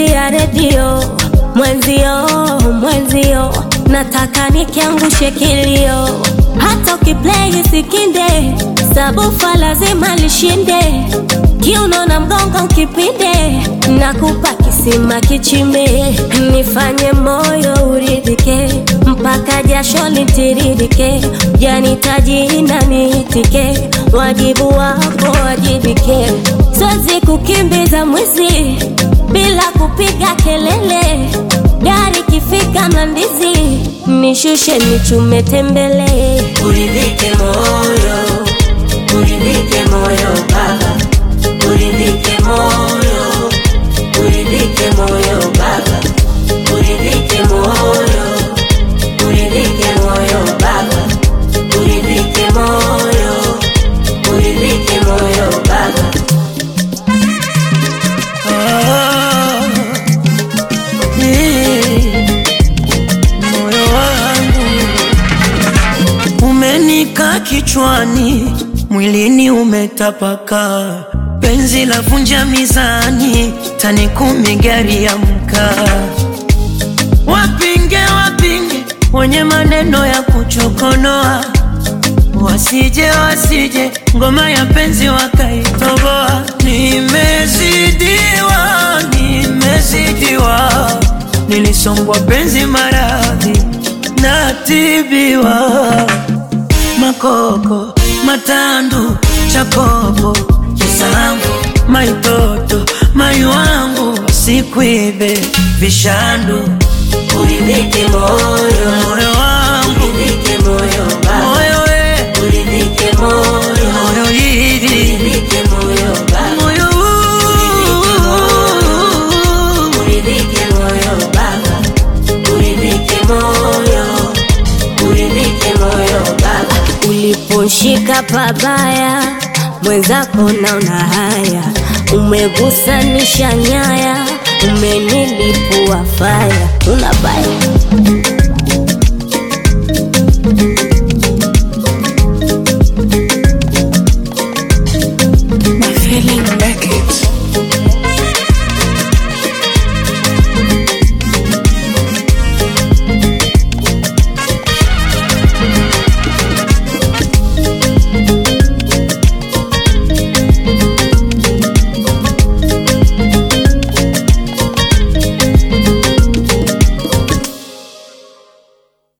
ya redio mwenzio, mwenzio, nataka nikiangushe kilio, hata ukiplay sikinde, sabufa lazima lishinde, kiuno na mgongo ukipinde, nakupa kisima kichimbe, nifanye moyo uridhike, mpaka jasho litiririke, janitaji na niitike, wajibu wako wajibike, siwezi kukimbiza mwizi bila kupiga kelele, gari kifika Mlandizi nishushe nichume tembele, Uridhike moyo, uridhike moyo baba, uridhike moyo, uridhike moyo baba, uridhike moyo, uridhike moyo baba, uridhike moyo, uridhike moyo baba. Ah, eh, moyo wangu umenika kichwani, mwilini umetapaka, penzi la vunja mizani, tani kumi gari ya mkaa. Wapinge wapinge wenye maneno ya kuchokonoa, wasije wasije ngoma ya penzi wakaitoboa. Nimezidiwa, nimezidiwa, nilisongwa penzi maradhi, natibiwa makoko matandu chakopo kisambu maitoto mai wangu sikwibe vishandu Uridhike moyo, moyo wangu uridhike moyo baba, moyo we uridhike moyo, moyo hivi uridhike moyo baba. moyo Uridhike moyo baba, uridhike moyo, uridhike moyo baba. uliposhika pabaya mwenzako naona haya, umegusanisha nyaya, umenilipua faya, unabaya